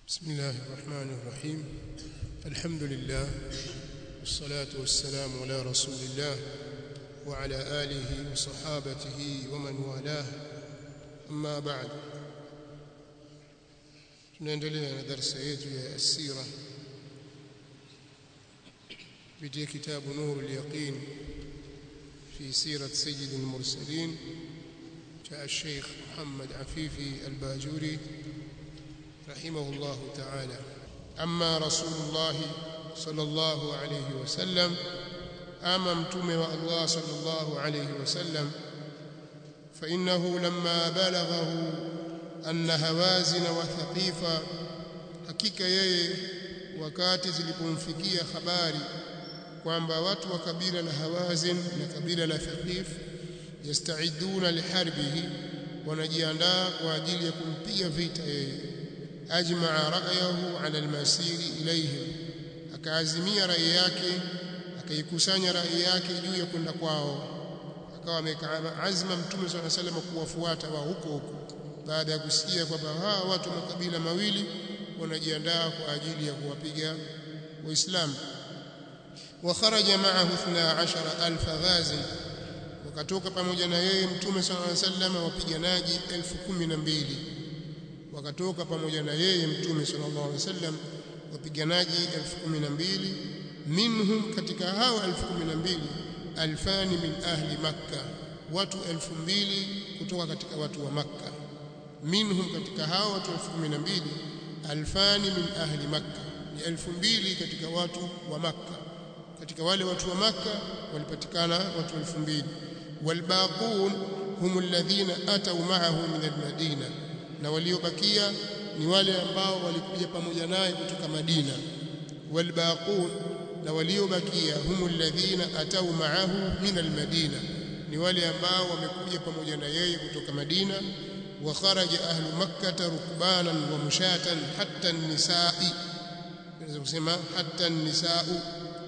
بسم الله الرحمن الرحيم الحمد لله والصلاة والسلام على رسول الله وعلى آله وصحابته ومن والاه أما بعد tunaendelea na darasa yetu ya asira kupitia kitabu nuru al-yaqin fi sirat sayyid al-mursalin cha Sheikh Muhammad Afifi al-Bajuri رحمه الله تعالى أما رسول الله صلى الله عليه وسلم أما متوم الله صلى الله عليه وسلم فإنه لما بلغه أن هوازن وثقيفة hakika yeye wakati zilipomfikia habari kwamba watu wa kabila la Hawazin na kabila la Thaqif yastaiduna liharbihi wanajiandaa kwa ajili ya kumpiga vita yeye ajmaa ra'yahu 'ala al-masiri ilayhim akaazimia rai yake akaikusanya rai yake juu ya kwenda kwao akawa ameka azma mtume swalla sallam kuwafuata wao huko huko baada ya kusikia kwamba hawa watu makabila mawili wanajiandaa kwa ajili ya kuwapiga waislamu wa kharaja ma'ahu 12000 ghazi wakatoka pamoja na yeye mtume swalla sallam wapiganaji 12000 wakatoka pamoja na yeye mtume sallallahu alaihi wasallam wapiganaji 12000 minhum katika hao 12000 alfani min ahli makka watu 2000 kutoka katika watu wa makka minhum katika hao watu 12000 alfani min ahli makka ni 2000 katika watu wa makka katika wale watu wa makka walipatikana watu 2000 walbaqun hum alladhina atau ma'ahu min almadina na waliobakia ni wale ambao walikuja pamoja naye kutoka Madina walbaqun na waliobakia humu alladhina atau ma'ahu min almadina ni wale ambao wamekuja pamoja na yeye kutoka Madina wa kharaja ahlu makkah rukbanan wa mushatan hatta an-nisa'i naweza kusema hatta an-nisa'u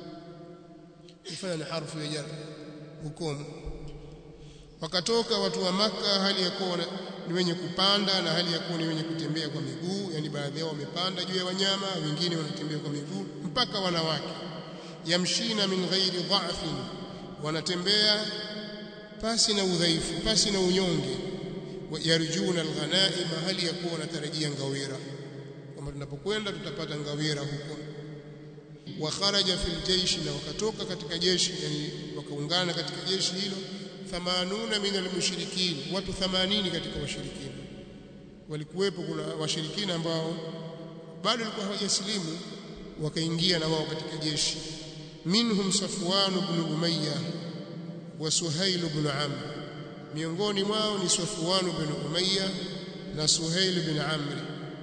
ifanya na harfu ya jar hukumu wakatoka watu wa maka hali ya kuwa ni wenye kupanda na hali ya kuwa ni wenye kutembea kwa miguu yani baadhi yao wamepanda juu ya wanyama wengine wanatembea kwa miguu mpaka wanawake yamshina min ghairi dha'fin wanatembea pasi na udhaifu pasi na unyonge yarjuna alghanaima hali ya kuwa wanatarajia ngawira kwamba tunapokwenda tutapata ngawira huko wa kharaja fil jaysh na wakatoka katika jeshi yani wakaungana katika jeshi hilo 80 min almushrikin watu 80 katika washirikina walikuwepo kuna washirikina ambao bado walikuwa hawajasilimu wakaingia na wao katika jeshi minhum Safwan ibn Umayya wa Suhail ibn Amr miongoni mwao ni Safwan ibn Umayya na Suhail ibn Amr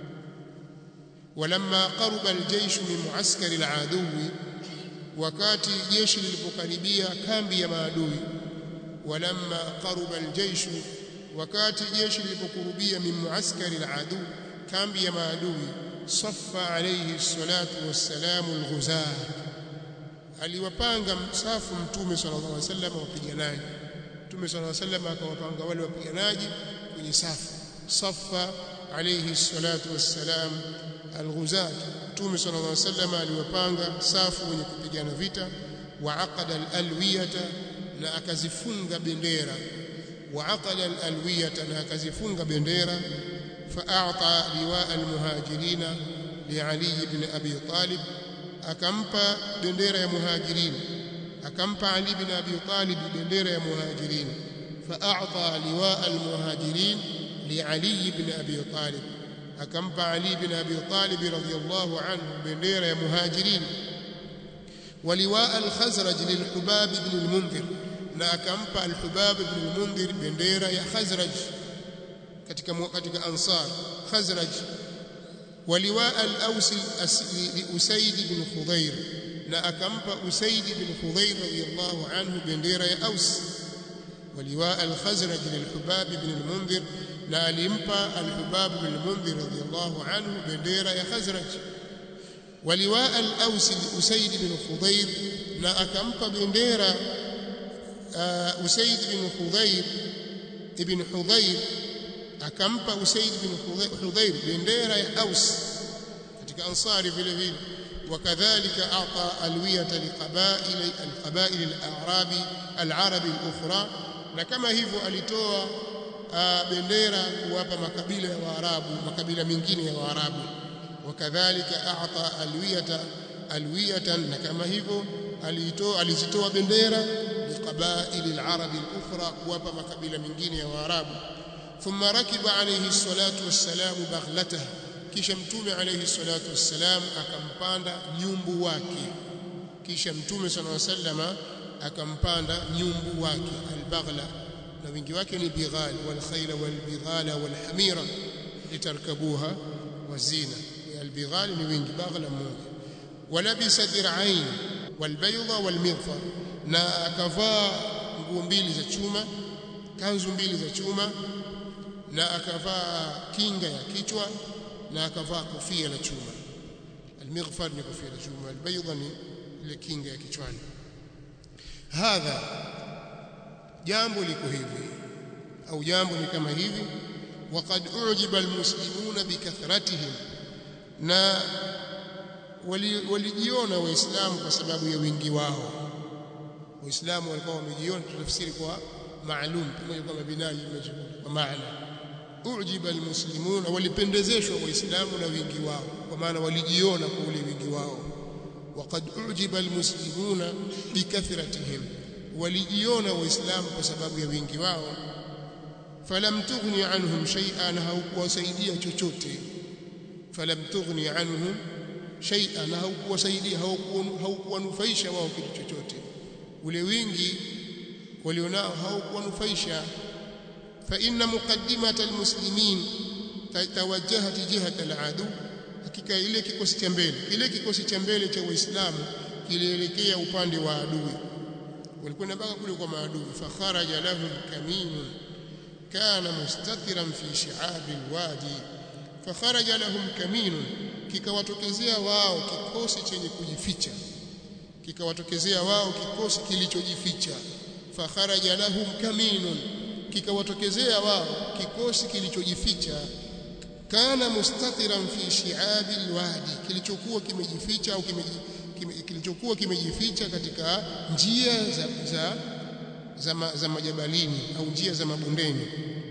ولما قرب الجيش من معسكر العدو wakati jeshi lilipokaribia kambi ya maadui ولما قرب الجيش wakati jeshi lilipokurubia min muaskari aladu kambi ya maadui saffa alayhi salatu wassalamu alghuzaa aliwapanga msafu mtume sallallahu alayhi wasallam wapiganaji mtume sallallahu alayhi wasallam akawapanga wale wapiganaji kwenye safu saffa alayhi salatu wassalam alghuzaa mtume sallallahu alayhi wasallam aliwapanga safu wenye kupigana vita wa aqada alalwiyata na akazifunga bendera wa aqala alalwiyata na akazifunga bendera fa'ata liwa almuhajirina li Ali ibn Abi Talib akampa bendera ya muhajirin akampa Ali ibn Abi Talib bendera ya muhajirin fa'ata liwa almuhajirin li Ali ibn Abi Talib akampa Ali ibn Abi Talib radiyallahu anhu bendera ya muhajirin ولواء الخزرج للحباب بن المنذر na akampa al-Hubab ibn al-Mundhir bendera ya Khazraj katika katika Ansar Khazraj waliwa al-Aws li Usayd ibn Khudayr na akampa Usayd ibn Khudayr radiyallahu anhu bendera ya Aws waliwa al-Khazraj lil-Hubab ibn al-Mundhir na alimpa al-Hubab ibn al-Mundhir radiyallahu anhu bendera ya Khazraj waliwa al-Aws li Usayd ibn Khudayr na akampa bendera Usaid bin Hudhair ibn Hudhair akampa Usaid bin Hudhair bendera ya Aus katika ansari vile vile wakadhalika ata alwiyata liqabail alqabail alarabi alarabi alukhra na kama hivyo alitoa bendera kuwapa makabila ya waarabu makabila mengine ya waarabu wakadhalika ata alwiyata alwiyatan na kama hivyo alitoa alizitoa bendera liqabail alarabi alukhra kuwapa makabila mengine ya waarabu ثم ركب عليه الصلاة والسلام بغلته kisha mtume alayhi salatu wassalam akampanda nyumbu wake kisha mtume sallallahu alayhi wasallama akampanda nyumbu wake albaghla na wingi wake ni bighal wal khayla wal bighala wal hamira litarkabuha wazina albighal ni wingi baghla mmoja walabisa dir'ain wal bayda wal mighfar na akavaa nguo mbili za chuma kanzu mbili za chuma na akavaa kinga ya kichwa na akavaa kofia la chuma almighfar ni kofia la chuma albayda ni ile kinga ya kichwani hadha jambo liko hivi au jambo ni kama hivi waqad ujiba almuslimuna bikathratihim na walijiona waislamu kwa sababu ya wingi wao waislamu walikuwa wamejiona tutafsiri kwa maalum pamoja kwa mabinali kwa maana ujiba almuslimun walipendezeshwa waislamu na wingi wao kwa maana walijiona kwa ule wingi wao waqad ujiba almuslimuna bikathratihim walijiona waislamu kwa sababu ya wingi wao falam tughni anhum shay'an haukuwasaidia chochote falam tughni anhum shay'an haukuwasaidia haukuwanufaisha wao kitu chochote ule wingi walionao haukuwanufaisha فإن مقدمة المسلمين توجهت جهة العدو hakika ile kikosi cha mbele kile kikosi cha mbele cha waislamu kilielekea upande wa adui walikwenda mpaka kule kwa maadui fakharaja lahum kaminun kana mustatiran fi shi'abi alwadi fakharaja lahum kaminun kikawatokezea wao kikosi chenye kujificha kikawatokezea wao kikosi kilichojificha fakharaja lahum kaminun kikawatokezea wao kikosi kilichojificha kana mustatiran fi shi'abi alwadi kilichokuwa kimejificha au kilichokuwa kimejificha katika njia za za za, ma, za majabalini au njia za mabondeni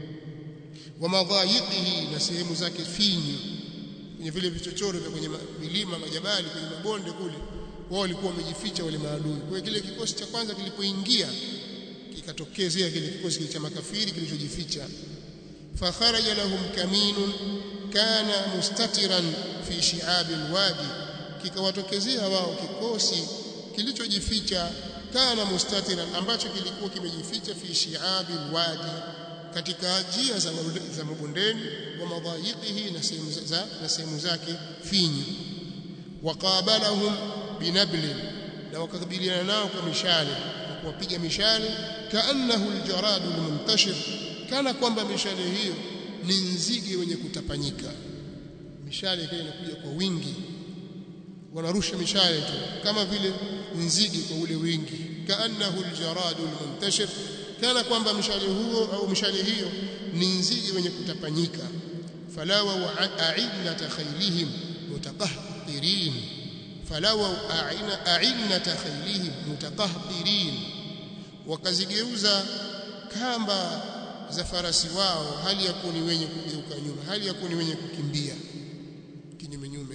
wa madhayiqihi na sehemu zake finyu kwenye vile vichochoro vya kwenye milima majabali kwenye mabonde kule wao walikuwa wamejificha wale maadui kwa kile kikosi cha kwanza kilipoingia kikatokezea kile kikosi cha makafiri kilichojificha fakharaja lahum kaminun kana mustatiran fi shi'abi alwadi kikawatokezea wao kikosi kilichojificha kana mustatiran ambacho kilikuwa kimejificha fi shi'abi alwadi katika njia za za mabondeni wa madhayiqihi na sehemu za na sehemu zake finyi waqabalahum binablin na wakabiliana nao kwa mishale kuwapiga mishale kaannahu aljaradu almuntashir kana kwamba mishale hiyo ni nzige wenye kutapanyika mishale ile inakuja kwa wingi wanarusha mishale tu kama vile nzige kwa ule wingi kaannahu aljaradu almuntashir kana kwamba mshale huo au mshale hiyo ni nzige wenye kutapanyika falawa a'inata khaylihim mutaqahhirin falawa a'inata khaylihim mutaqahhirin wakazigeuza kamba za farasi wao hali ya kuni wenye kugeuka nyuma hali ya kuni wenye kukimbia kinyume nyume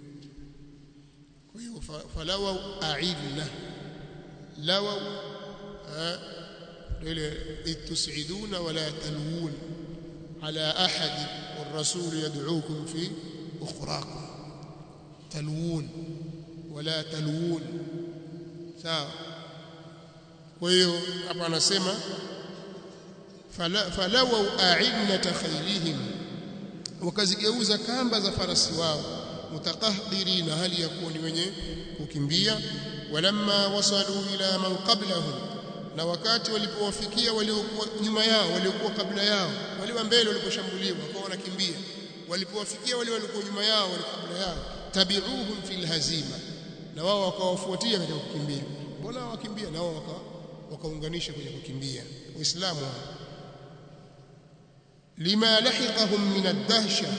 kwa hiyo falawa a'inna lawa ile itusiduna wala talwun ala ahad والرسول يدعوكم في اخراكم تلوون ولا تلوون sawa kwa hiyo hapa anasema falawau a'inata khaylihim wakazigeuza kamba za farasi wao mutaqahdirina hali ya kuwa ni wenye kukimbia walamma wasalu ila man qablahum na wakati walipowafikia waliokuwa nyuma yao waliokuwa kabla yao wale wa mbele waliposhambuliwa wakawa wanakimbia walipowafikia wale waliokuwa nyuma yao wale kabla yao tabi'uhum fil hazima na wao wakawafuatia katika kukimbia mbona wakimbia na wao waka wakaunganisha kwenye kukimbia waislamu lima lahiqahum min ad-dahsha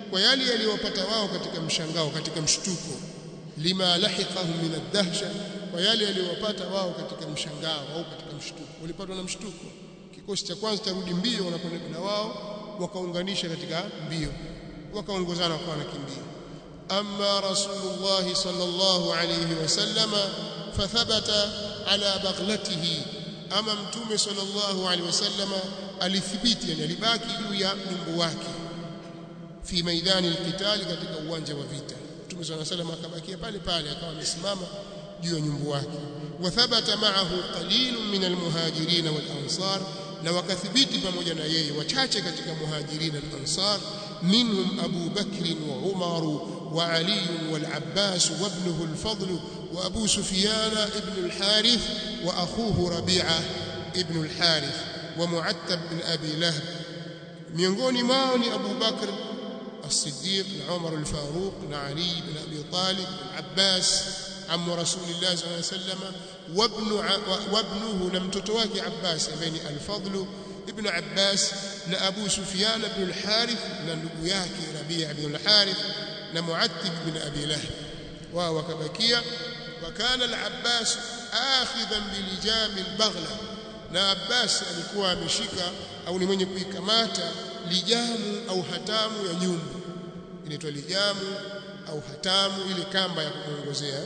kwa yale yaliyowapata wao katika mshangao katika mshtuko lima lahiqahum min ad-dahsha kwa yale yaliyowapata wao katika mshangao au katika mshtuko walipatwa na mshtuko kikosi cha kwanza tarudi mbio wanakwenda na wao wakaunganisha katika mbio wakaongozana kwa wanakimbia amma rasulullah sallallahu alayhi wasallama fathabata ala baghlatihi ama mtume sallallahu alayhi wasallama alithibiti yani alibaki juu ya nyumbu wake fi maidani alqitali katika uwanja wa vita mtume sallallahu alayhi wasallam akabakia pale pale akawa amesimama juu ya nyumbu wake wathabata ma'ahu qalilun min almuhajirin wal ansar na wakathibiti pamoja na yeye wachache katika muhajirin al ansar minhum abu bakr wa umar wa ali wal abbas wa ibnuhu al fadl wa abu sufyan ibn al harith wa akhuhu rabi'ah ibn al harith wa mu'attab bin abi lahab miongoni mwao ni abu bakr الصديق عمر الفاروق علي بن ابي طالب العباس عم رسول الله صلى الله عليه وسلم وابن وابنه نمتوto wake Abbas ambaye ni al-Fadl ibn Abbas na Abu Sufyan ibn al-Harith na ndugu yake Rabi' ibn al-Harith na Mu'attib ibn Abi Lahab wao wakabakia wakana al-Abbas akhidhan bilijam al-baghla na Abbas alikuwa ameshika au ni mwenye kuikamata lijamu au hatamu ya nyumbu inaitwa lijamu au hatamu ile kamba ya kumuongozea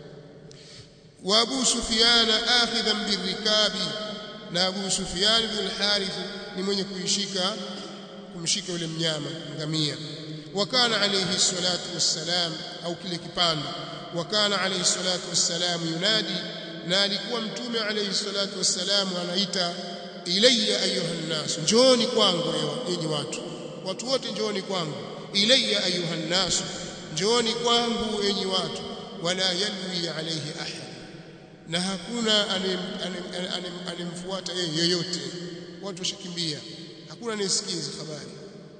wa Abu Sufyan akhidhan birikabi na Abu Sufyan bin al-Harith ni mwenye kuishika kumshika yule mnyama ngamia wakana alayhi salatu wassalam au kile kipando wakana alayhi salatu wassalam yunadi na alikuwa mtume alayhi salatu wassalam anaita ilayya ayuha nnas njooni kwangu enyi watu watu wote njooni kwangu ilayya ayuha nnas njooni kwangu enyi watu wala yalwi alayhi ahad na hakuna anemfuata yeye yoyote watu washikimbia hakuna anayesikia hizo habari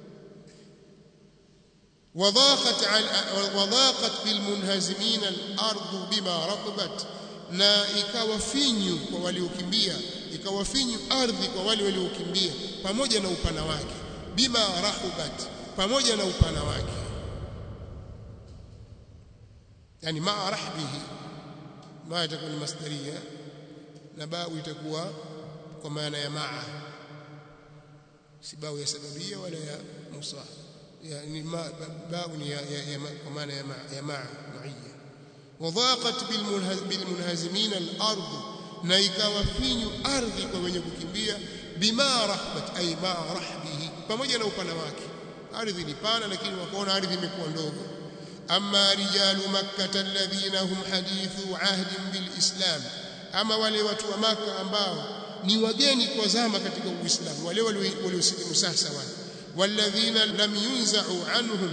وضاقت وضاقت بالمنهزمين الارض بما رطبت na ikawa finyu kwa waliokimbia ikawa finyu ardhi kwa wale waliokimbia pamoja na upana wake bima rahubat pamoja na upana wake yani ma rahbihi ma itakuwa ni masdaria na bau itakuwa kwa maana ya maa si bau ya sababia wala ya musa yani ma bau ni ya, ya, ya, kwa maana ya maa ya maa maia وضاقت بالمنهزمين الارض na ikawa finyu ardhi kwa wenye kukimbia bima rahbat ay ma rahbihi pamoja na upana wake ardhi ni pana lakini wakaona ardhi imekuwa ndogo amma rijalu makkah alladhina hum hadithu ahdin bilislam ama wale watu wa maka ambao ni wageni kwa zama katika uislamu wale waliosilimu sasa wale walladhina lam yunza'u anhum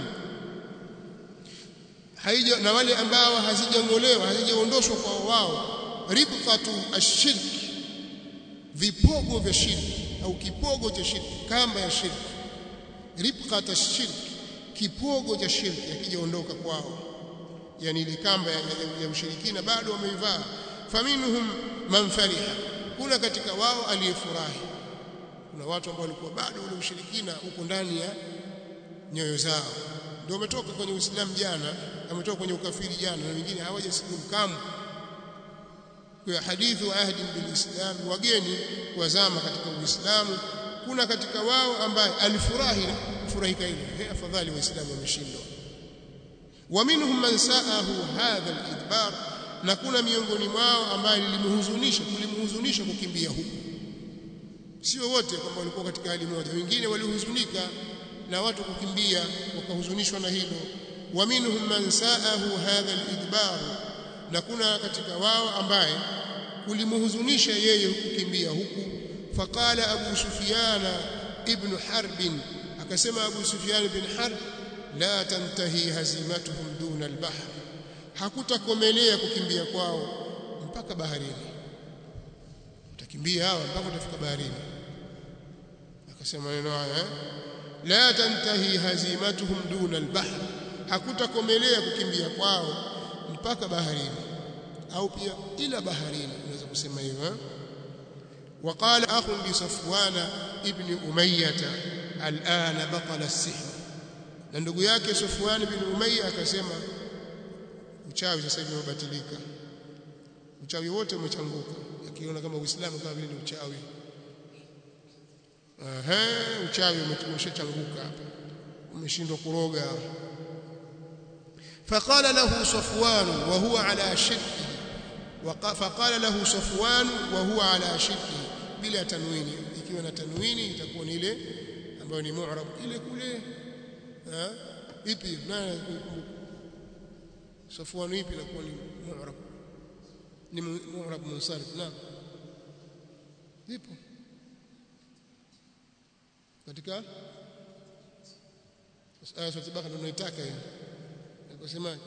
haija na wale ambao hazijangolewa hazijaondoshwa kwa wao ribqatu ashirk vipogo vya shirki au kipogo cha shirki kamba ya shirki ribqat ashirk kipogo cha shirki hakijaondoka kwao yani ile kamba ya, ya, ya ushirikina bado wameivaa faminhum man fariha kuna katika wao aliyefurahi kuna watu ambao walikuwa bado ule ushirikina uko ndani ya nyoyo zao ndio wametoka kwenye Uislamu jana ametoka kwenye ukafiri jana na wengine hawajasilimu kamwe kwa hadithu ahdi bilislam wageni wazama katika Uislamu kuna katika wao ambaye alifurahi furahika ile he afadhali waislamu wameshindwa wa minhum man saahu hadha alidbar na kuna miongoni mwao ambaye lilimhuzunisha kulimhuzunisha kukimbia huku sio wote kwamba walikuwa katika hali moja wengine walihuzunika na watu kukimbia wakahuzunishwa na hilo wa minhum man saahu hadha alidbar na kuna katika wao ambaye kulimhuzunisha yeye kukimbia huku faqala abu sufyan ibn harb akasema abu sufyan ibn harb la tantahi hazimatuhum duna albahr hakutakomelea kukimbia kwao mpaka baharini utakimbia hawa mpaka utafika baharini akasema maneno haya la tantahi hazimatuhum duna albahr hakutakomelea kukimbia kwao mpaka baharini au pia ila baharini unaweza kusema hivyo وقال أخ لصفوان ابن أمية الآن بطل السحر na ndugu yake Sufwan bin Umayya akasema uchawi sasa hivi umebatilika uchawi wote umechanguka akiona kama Uislamu kama vile ni uchawi Aha, uchawi umeshachanguka hapa umeshindwa kuroga فقال له صفوان وهو على شده فقال له صفوان وهو على شده بلا تنوين ikiwa na tanwini itakuwa ni ile ambayo ni mu'rab ile kule ha ipi na Safwan ipi inakuwa ni mu'rab ni mu'rab munsarif na ipo katika aya sura Bakara ndio naitaka hiyo nikosemaje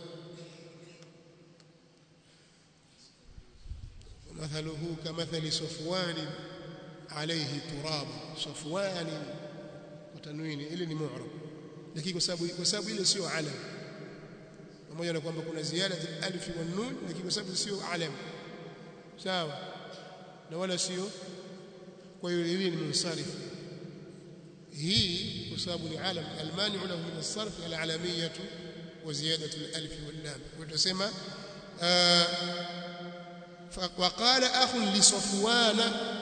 مثله كمثل صفوان عليه تراب صفوان وتنوين ile ni mu'rab lakini kwa sababu kwa sababu ile sio alam pamoja na kwamba kuna ziada alif wa nun lakini kwa sababu sio alam sawa na wala sio kwa hiyo ile ni munsarif hii kwa sababu ni alam almani'u lahu min as-sarf al-alamiyah wa ziyadatu al-alif wal-lam utasema وقال أخ لصفوان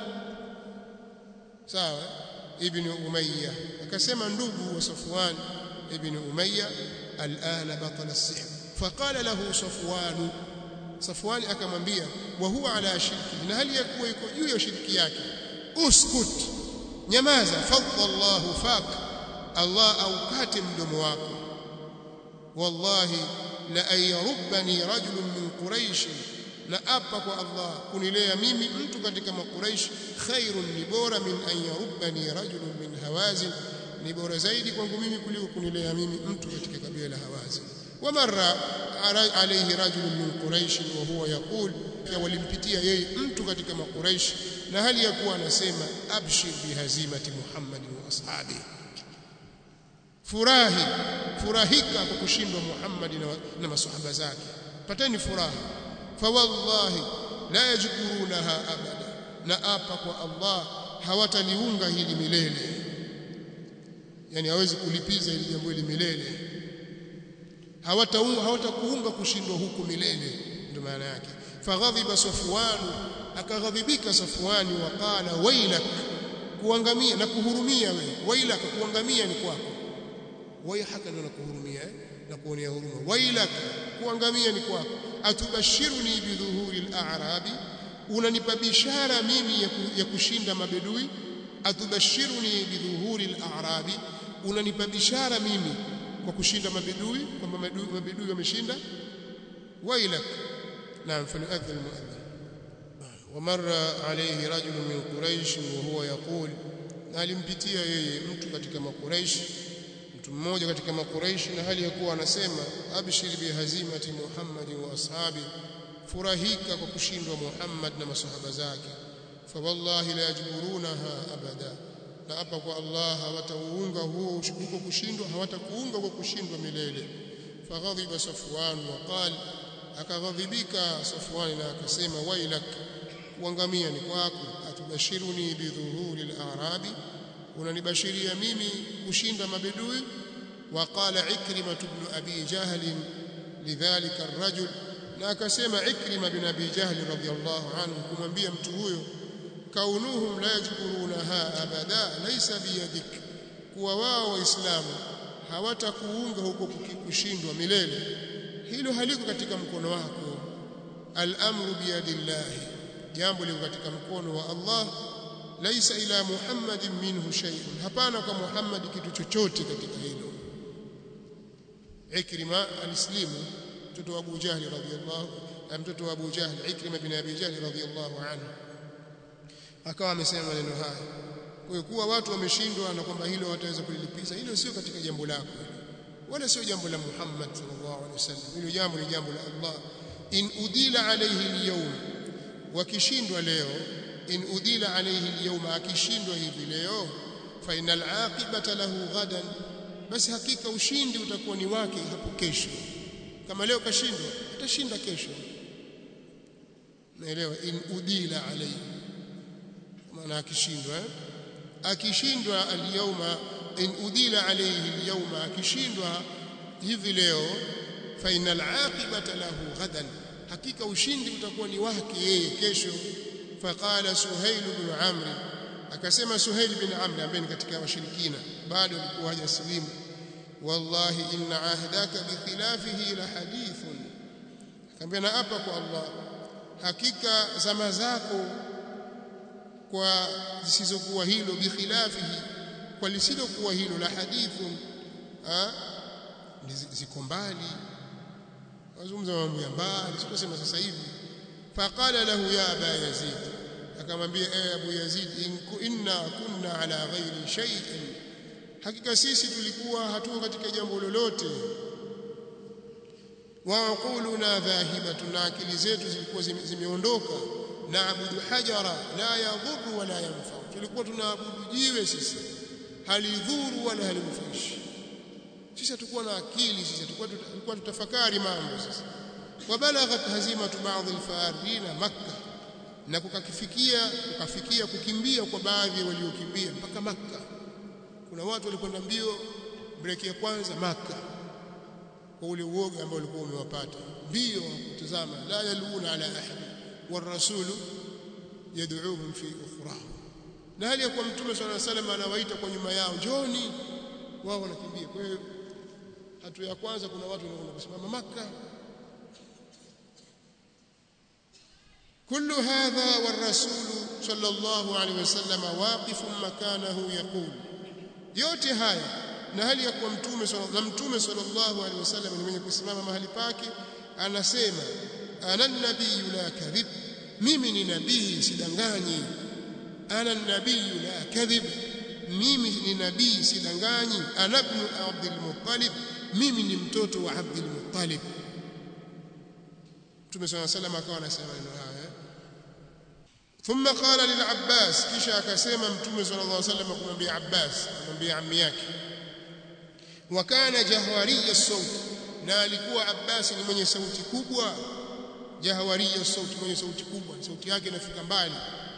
sawa ibn umayya akasema ndugu wa safwan ibn umayya alana batala as-sihr faqala lahu safwan safwan akamwambia wa huwa ala shirki na hali yakuwa iko juu ya shirki yake uskut nyamaza fadallahu fak Allah aukate mdomo wako wallahi la ayrubbani rajulun min quraish na apa kwa Allah kunilea mimi mtu katika makuraish khairun ni bora min an yarubbani rajulun min hawazin ni bora zaidi kwangu mimi kuliko kunilea mimi mtu katika kabila la hawazin wa marra alayhi rajulun min quraish wa huwa yaqul walimpitia yeye mtu katika makuraish na hali ya kuwa anasema abshir bihazimati muhammad wa ashabi furahi furahika kwa kushindwa muhammad na, na masahaba zake pateni furaha fawallahi la yajkurunaha abada na apa kwa Allah hawataliunga hili milele yani hawezi kulipiza hili jambo hili milele hawataunga hawatakuunga kushindwa huku milele ndio maana yake faghadhiba safwan akaghadhibika safwani waqala wailak kuangamia na kuhurumia wewe wailak kuangamia ni kwako waihaka ndio nakuhurumia eh? na kuonea huruma wailak kuangamia ni kwako atubashiruni bidhuhuri al-a'rabi unanipa bishara mimi ya, ku, ya kushinda mabedui atubashiruni bidhuhuri al-a'rabi unanipa bishara mimi kwa kushinda mabedui kwamba mabedui wameshinda wailak naam falyu'adhdhin al-mu'adhdhin ومر عليه رجل من قريش وهو يقول alimpitia yeye mtu katika makuraishi mtu mmoja katika makuraishi na hali ya kuwa anasema abshir bihazimati Muhammad wa ashabi furahika kwa kushindwa Muhammad na masahaba zake fa wallahi la yajburunaha abada na hapa kwa Allah hawatauunga huo huko kushindwa hawatakuunga kwa kushindwa milele faghadhiba Safwan wa qala akaghadhibika Safwan na akasema wailak kuangamia ni kwako atubashiruni bidhuhuri al-a'rabi unanibashiria mimi kushinda mabedui waqala ikrima ibn abi jahl lidhalika ar-rajul na akasema ikrima bin abi jahl radhiyallahu anhu kumwambia mtu huyo kaunuhum la yajkurunaha abada laysa biyadik kuwa wao waislamu hawatakuunga huko kushindwa milele hilo haliko katika mkono wako al-amru biyadillahi jambo liko katika mkono wa Allah laisa ila muhammadin minhu shay'un hapana kwa muhammad kitu chochote katika hilo ikrima alislimu mtoto wa Abu Jahl radhiyallahu mtoto wa Abu Jahl ikrima bin Abi Jahl radhiyallahu anhu akawa amesema maneno haya kwa kuwa watu wameshindwa na kwamba hilo wataweza kulilipiza hilo sio katika jambo lako wala sio jambo la Muhammad sallallahu alaihi wasallam hilo jambo ni jambo la Allah in udila alayhi al-yawm wakishindwa leo in udila alayhi al-yawma akishindwa hivi leo fa inal aqibata lahu ghadan basi hakika ushindi utakuwa ni wake hapo kesho kama leo kashindwa atashinda kesho naelewa in udila alayhi maana akishindwa eh? akishindwa al-yawma in udila alayhi alyawma akishindwa hivi leo fa innal aqibata lahu ghadan hakika ushindi utakuwa ni wake yeye kesho faqala suhail ibn amr akasema suhail ibn amr ambaye ni katika washirikina bado alikuwa hajasilimu wallahi inna ahdaka bikhilafihi la hadithun akamwambia na hapa kwa Allah hakika zama zako kwa zisizokuwa hilo bikhilafihi kwa lisilokuwa hilo la hadithun ziko mbali wazungumza mambo ya mbali sitasema sasa hivi faqala lahu ya aba yazid akamwambia eh abu yazid inna kunna ala ghairi shay'in hakika sisi tulikuwa hatuko katika jambo lolote wa quluna dhahibatun akili zetu zilikuwa zimeondoka naabudu hajara la yadhuru wala yanfa tulikuwa tunaabudu jiwe sisi halidhuru wala halimfaishi sisi hatukuwa na akili sisi tulikuwa tutafakari mambo sasa wabalaghat hazimatu baadhi alfaarina makkah na kukakifikia kukafikia kukimbia kwa baadhi waliokimbia mpaka makkah kuna watu walikwenda mbio breki ya kwanza maka kwa ule uoga ambao ulikuwa umewapata mbio kutazama la yaluna ala ahad warasulu yad'uuhum fi ukhrahum na hali ya kuwa mtume swalla alayhi wasallam anawaita kwa nyuma yao njoni wao wanakimbia kwa hiyo hatua ya kwanza kuna watu wanaona kusimama maka كل هذا والرسول صلى الله عليه وسلم واقف مكانه يقول yote haya na hali ya kuwa mtume na mtume sallallahu alaihi wasallam ni mwenye kusimama mahali pake anasema ana nabii la kadhib mimi ni nabii sidanganyi ana nabii la kadhib mimi ni nabii sidanganyi ana ibn abdul muttalib mimi ni mtoto wa abdul muttalib mtume sallallahu alaihi wasallam akawa anasema neno haya ثم قال للعباس kisha akasema mtume sallallahu alaihi wasallam kumwambia Abbas kumwambia ammi yake wakana jahwariya sauti na alikuwa Abbas ni mwenye sauti kubwa jahwariya sauti mwenye sauti kubwa sauti yake inafika mbali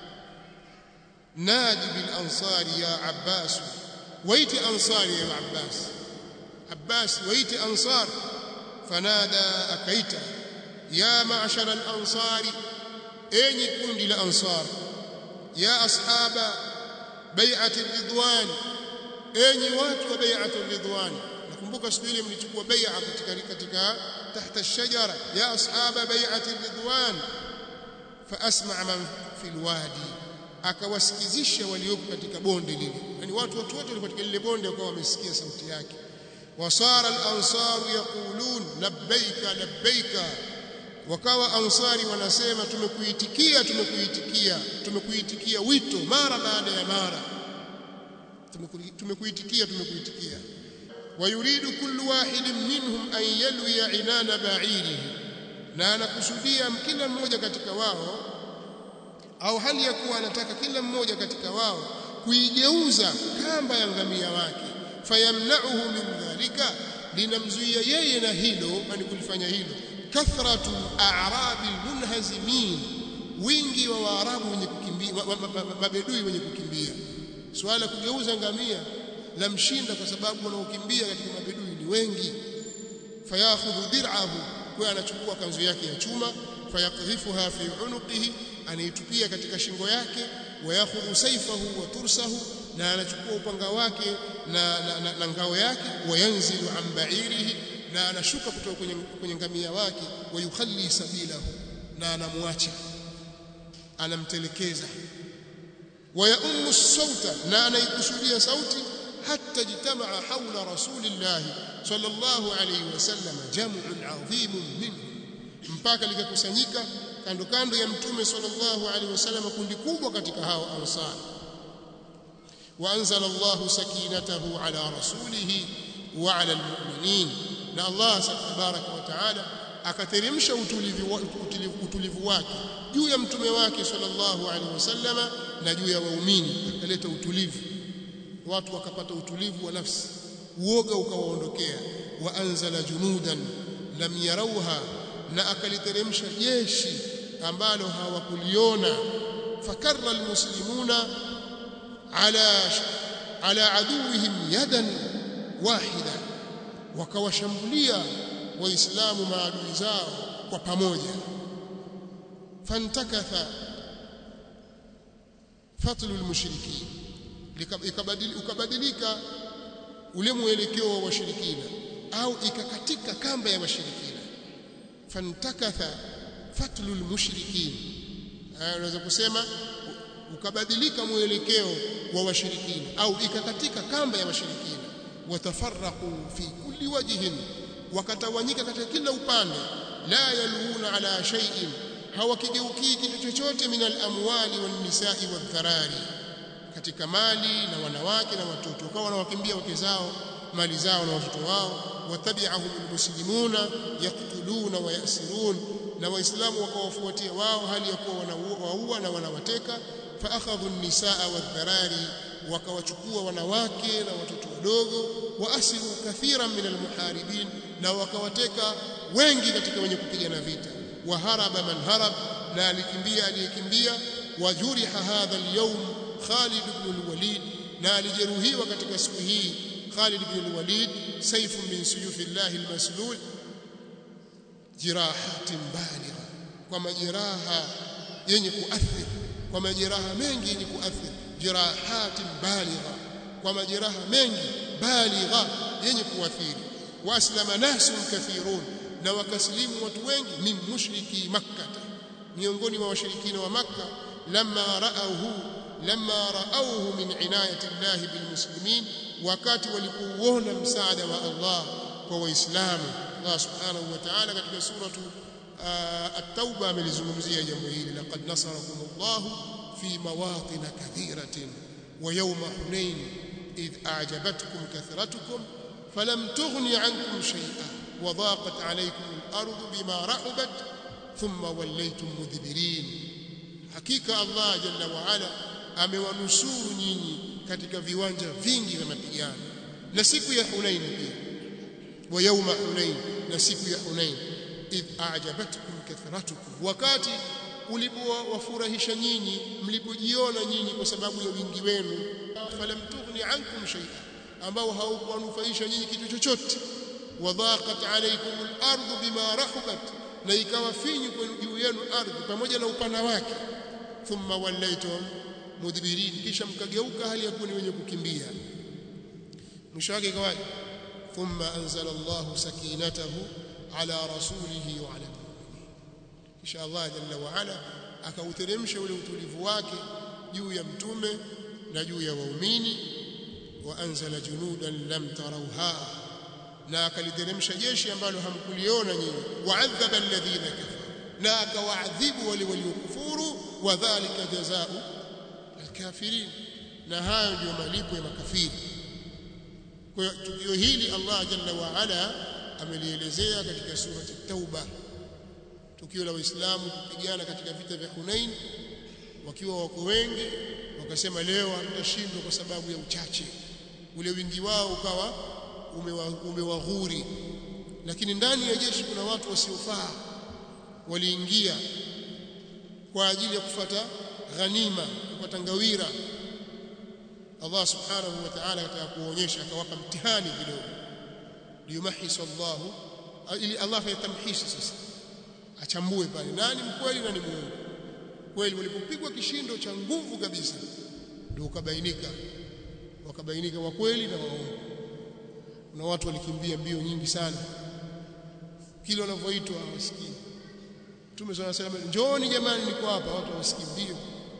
nadi bil ansari ya Abbas waiti ansari ya Abbas Abbas waiti ansar fanada akaita ya ma'shara al ansari enyi kundi la ansar ya ashaba bai'ati ridwan enyi watu wa bai'ati ridwan nakumbuka siku ile mlichukua bai'a katika katika tahta ash-shajara ya ashaba bai'ati ridwan fa asma' man fil wadi akawasikizisha waliopo katika bonde lile yani watu watu wote walikuwa katika lile bonde wakawa wamesikia sauti yake wasara al-ansar yaqulun labbaika labbaika wakawa ansari wanasema tumekuitikia tumekuitikia tumekuitikia wito mara baada ya mara tumekuitikia tumekuitikia wayuridu kullu wahidin minhum an yalwiya inana ba'irihi na anakusudia kila mmoja katika wao au hali ya kuwa anataka kila mmoja katika wao kuigeuza kamba ya ngamia wake fayamna'uhu min dhalika linamzuia yeye na hilo yani kulifanya hilo kathratu a'rabi munhazimin wingi wa waarabu wenye kukimbia mabedui wenye kukimbia swala kugeuza ngamia la mshinda kwa sababu wanaokimbia katika mabedui ni wengi fayakhudhu dir'ahu kwa anachukua kanzu yake ya chuma fayaqdhifuha fi unuqihi anaitupia katika shingo yake wayakhudhu sayfahu wa tursahu na anachukua upanga wake na, na, na, na ngao yake wayanzilu an ba'irihi na anashuka kutoka kwenye, kwenye ngamia wake wayukhalli sabilahu na anamwacha anamtelekeza wayaumu sauta na anaikusudia sauti hatta jitamaa haula rasulillah sallallahu alayhi wasallam jam'un adhimun minhu mpaka likakusanyika kando kando ya mtume sallallahu alayhi wasallam kundi kubwa katika hao ansar وانزل الله سكينته على رسوله وعلى المؤمنين na Allah tabaraka wa taala akateremsha utulivu utulivu wake juu ya mtume wake sallallahu alaihi wasallama na juu ya waumini akaleta utulivu watu wakapata utulivu wa nafsi uoga ukawaondokea wa anzala junudan lam yarauha na akaliteremsha jeshi ambalo hawakuliona fakarra almuslimuna ala ala aduwihim yadan wahida wakawashambulia waislamu maadui zao kwa pamoja fantakatha fatlu almushrikin ukabadilika ule mwelekeo wa washirikina au ikakatika kamba ya washirikina fantakatha fatlu almushrikin unaweza kusema ukabadilika mwelekeo wa washirikina au ikakatika kamba ya washirikina watafarraqu fi kulli wajhin wakatawanyika katika kila upande la yaluuna ala shay'in hawakigeukii kitu chochote min al-amwali wan-nisa'i wadh-dharari katika mali na wanawake na watoto wakawa wanawakimbia wake zao mali zao na watoto wao watabi'ahum almuslimuna yaqtuluna wa yasirun na waislamu wakawafuatia wao hali ya kuwa wanaua na wanawateka fa akhadhu an-nisaa wadh-dharari wakawachukua wanawake na watoto wadogo wa asiru kathiran min almuharibin na wakawateka wengi katika wenye kupigana vita wa haraba man harab na alikimbia aliyekimbia wajuriha hadha al-yawm Khalid ibn al-Walid na alijeruhiwa katika siku hii Khalid ibn al-Walid sayfun min suyufillah al-maslul jirahatin baligha kwa majeraha yenye kuathiri kwa majeraha mengi yenye kuathiri jirahatin baligha kwa majeraha mengi baligha yenye kuathiri waslama nasun kathirun na wakaslimu watu wengi min mushriki makkah miongoni mwa washirikina wa makkah lamma ra'awhu lamma ra'awhu min inayati llahi bilmuslimin wakati walipouona msaada wa Allah kwa waislamu Allah subhanahu wa ta'ala katika suratu at-tauba amelizungumzia jambo hili laqad nasarakum Allah fi mawatin kathiratin wa yawma hunain idh a'jabatkum kathratukum falam tughni 'ankum shay'an wa dhaqat 'alaykum al-ardu bima rahabat thumma wallaytum mudbirin hakika Allah jalla wa ala amewanusuru nyinyi katika viwanja vingi vya mapigano na siku ya Hunain pia wa yawma Hunain na siku ya Hunain id a'jabatkum kathratukum wakati ulipowafurahisha nyinyi mlipojiona nyinyi kwa sababu ya wingi wenu falam tughni ankum shay'a ambao haukuwanufaisha nyinyi kitu chochote wadhaqat alaykum al-ardu bima rahabat na ikawa finyu juu yenu ardhi pamoja na upana wake thumma wallaytum mudbirin kisha mkageuka hali ya kuwa ni wenye kukimbia mwisho wake ikawa thumma anzala Allah sakinatahu ala rasulihi wa ala kisha Allah jalla wa ala akauteremsha ule utulivu wake juu ya mtume na juu ya waumini wa anzala junudan lam tarawha na akaliteremsha jeshi ambalo hamkuliona nyinyi wa'adhaba alladhina kafaru na akawaadhibu wale waliokufuru wa dhalika jazaa'u alkafirin na hayo ndio malipo ya makafiri kwa hiyo tukio hili Allah jalla wa ala amelielezea katika surati Tauba tukio la waislamu kupigana katika vita vya Hunain wakiwa wako wengi wakasema leo hatutashindwa kwa sababu ya uchache ule wingi wao ukawa umewaghuri lakini ndani ya jeshi kuna watu wasiofaa waliingia kwa ajili ya kufata ghanima kupata ngawira Allah subhanahu wa ta'ala ataka kuonyesha akawapa mtihani kidogo liyumahis Allah ili Allah fayatamhisi sasa achambue pale nani mkweli nani muongo kweli walipopigwa kishindo cha nguvu kabisa ndio ukabainika wakabainika wa kweli na waongo na watu walikimbia mbio nyingi sana kile wanavyoitwa hawasikii Mtume swalla salam njooni jamani niko hapa watu hawasikii mbio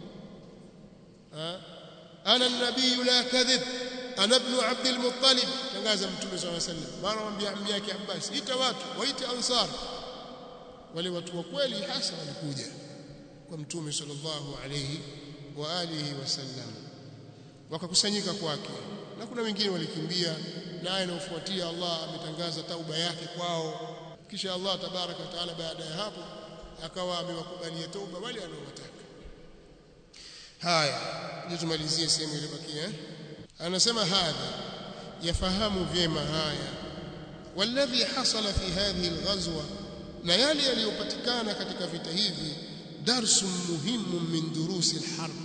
ana nabii la kadhib ana ibn Abd al-Muttalib tangaza Mtume swalla salam mara mwambia ammi yake Abbas ita watu waite ansar wale watu wa kweli hasa walikuja kwa Mtume sallallahu alayhi wa alihi wasallam wakakusanyika kwake na kuna wengine walikimbia naye anaofuatia Allah ametangaza tauba yake kwao kisha Allah tabaraka wa taala baada ya hapo akawa amewakubalia toba wale anaowataka haya ndio tumalizie sehemu ile bakia anasema hadha yafahamu vyema haya والذي حصل في هذه الغزوه na yale yaliyopatikana katika vita hivi darsun muhimu min durusi alharb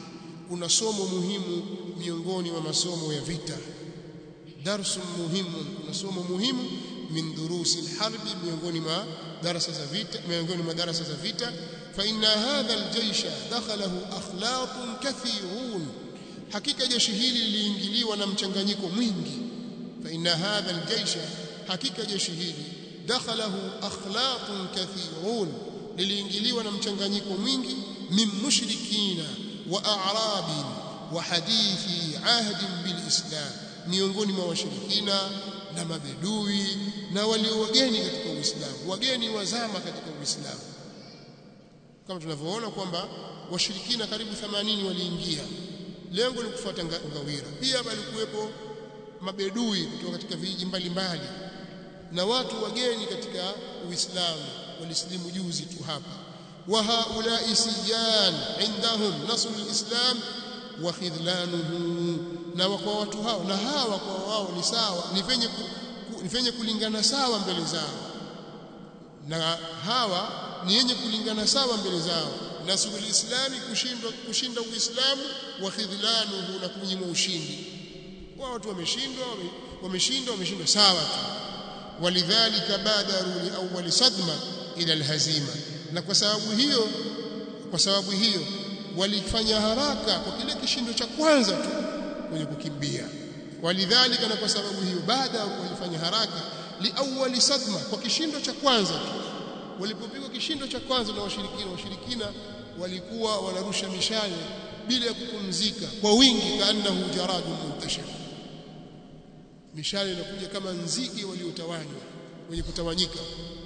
kuna somo muhimu miongoni mwa masomo ya vita darsu muhimu kuna somo muhimu min durusi alharbi miongoni mwa darasa za vita miongoni mwa darasa za vita fa inna hadha aljaysha dakhalahu akhlaqun kathirun hakika jeshi hili liliingiliwa na mchanganyiko mwingi fa inna hadha aljaysha hakika jeshi hili dakhalahu akhlaqun kathirun liliingiliwa na mchanganyiko mwingi min mushrikina wa a'rabin wa hadithi ahdin bil islam miongoni mwa washirikina na mabedui na walio wageni katika Uislamu wageni wazama katika Uislamu kama tunavyoona kwamba washirikina karibu 80 waliingia lengo ni kufuata ngawira pia balikuwepo mabedui kutoka katika vijiji mbalimbali na watu wageni katika Uislamu walisilimu juzi tu hapa wa haulai sijan indahum nasr alislam wa khidlanuhu na kwa watu hao na hawa kwa wao ni sawa ni venye ni venye kulingana sawa mbele zao na hawa ni yenye kulingana sawa mbele zao nasrul islami kushindwa kushinda uislamu wa khidlanuhu na kunyimwa ushindi wao watu wameshindwa wameshindwa wameshindwa sawa tu walidhalika badaru li awwal sadma ila alhazima na kwa sababu hiyo kwa sababu hiyo walifanya haraka kwa kile kishindo cha kwanza tu kwenye kukimbia walidhalika na kwa sababu hiyo baada walifanya haraka li awwal sadma kwa kishindo cha kwanza tu walipopigwa kishindo cha kwanza na washirikina washirikina walikuwa wanarusha mishale bila ya kupumzika kwa wingi kaannahu jaradun muntashir mishale inakuja kama nzige waliotawanywa wenye kutawanyika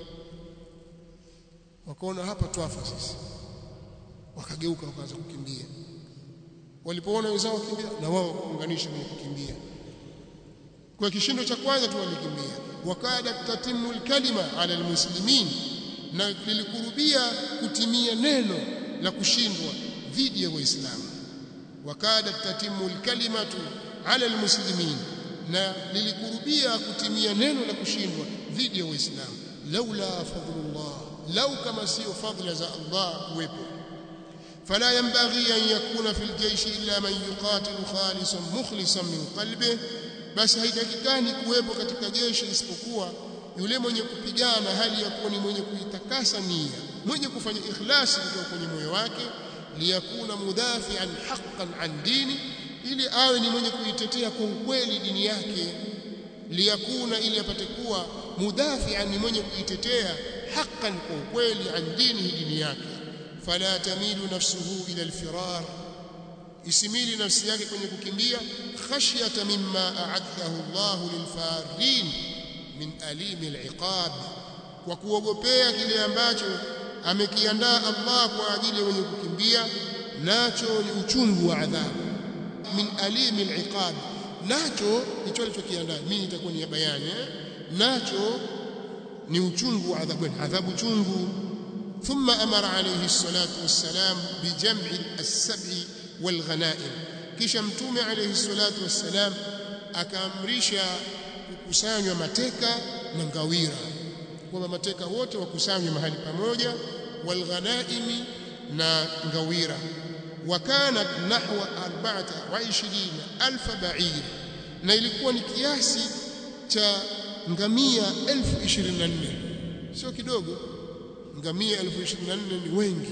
wakaona hapa twafa sisi wakageuka wakaanza kukimbia walipoona wenzao wakimbia na wao kuunganisha kwenye kukimbia kwa kishindo cha kwanza tu walikimbia wakada tatimu kalima ala almuslimin na lilikurubia kutimia neno la kushindwa dhidi ya waislamu wakada tatimu kalimatu ala almuslimin na lilikurubia kutimia neno la kushindwa dhidi ya waislamu laula fadlullah lau kama sio fadla za Allah kuwepo فلا ينبغي أن يكون في الجيش إلا من يقاتل خالصا مخلصا من قلبه بس haitakikani kuwepo katika jeshi isipokuwa yule mwenye kupigana hali ya kuwa ni mwenye kuitakasa nia mwenye kufanya ikhlasi kutoka kwenye moyo wake liyakuna mudafian haqqan an dini ili awe ni mwenye kuitetea kwa ukweli dini yake liyakuna ili apate kuwa mudafian ni mwenye kuitetea haqqan kwa ukweli an dini dini yake fala tamilu nafsuhu ila alfirar isimili nafsi yake kwenye kukimbia khashyata mimma a'addahu Allah lilfarin min alimi aliqab kwa kuogopea kile ambacho amekiandaa Allah kwa ajili ya wenye kukimbia nacho ni uchungu wa adhabu min alimi aliqab nacho hicho alichokiandaa mimi nitakuwa ni bayani nacho ni uchungu wa adhabu adhabu chungu ثم أمر عليه الصلاة والسلام بجمع السبع والغنائم kisha mtume alayhi salatu wassalam akaamrisha kukusanywa mateka na ngawira kwamba mateka wote wakusanywe mahali pamoja walghanaimi na ngawira wakanat nahwa 24000 ba'ir na ilikuwa ni kiasi cha ngamia 1024 sio kidogo ngamia 1024 ni wengi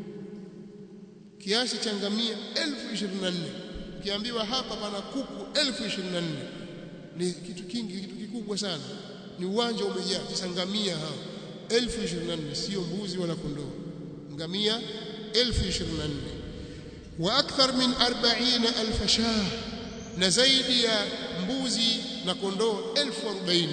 kiasi cha ngamia 1024 ukiambiwa hapa pana kuku 1024 ni kitu kingi kitu kikubwa sana ni uwanja umejaa sasa ngamia hao 1024 sio mbuzi wala kondoo ngamia 1024 wa akthar min 40000 shah na zaidi ya mbuzi na kondoo 1040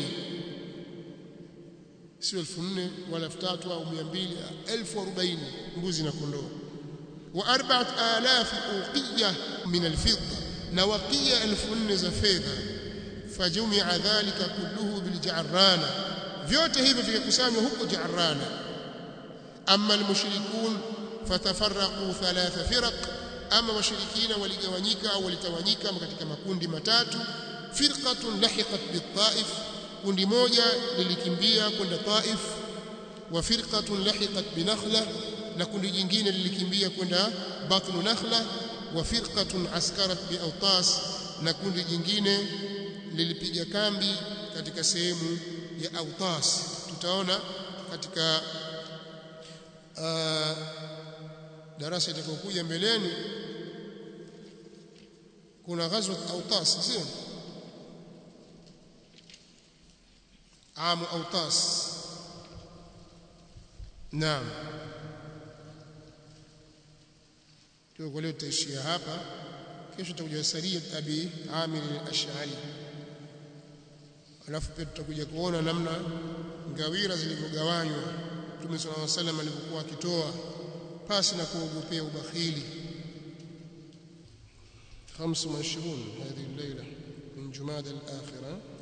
sio 4000 wala 3000 au 200 1040 mbuzi na kondoo wa 4000 uqiya min alfidda na waqiya 1000 za fedha fajumia dhalika kulluhu biljarrana vyote hivyo vikakusanywa huko jarrana amma almushrikun fatafarraqu thalatha firaq ama washirikina waligawanyika au walitawanyika katika makundi matatu firqatun lahiqat bitaif kundi moja lilikimbia kwenda Taif wa firqatun lahiqat binakhla na kundi jingine lilikimbia kwenda batnu nakhla wa firqatun askarat bi Autas na kundi jingine lilipiga kambi katika sehemu ya Autas tutaona katika uh, darasa itakayokuja mbeleni kuna ghazwat Autas sio amu Autas naam kwa leo tutaishia hapa kesho tutakuja saria abi Amir al-Ash'ari alafu pia tutakuja kuona namna ngawira zilivyogawanywa Mtume صلى الله عليه وسلم alivyokuwa akitoa pasi na kuogopea ubakhili 25 هذه الليلة من جماد الآخرة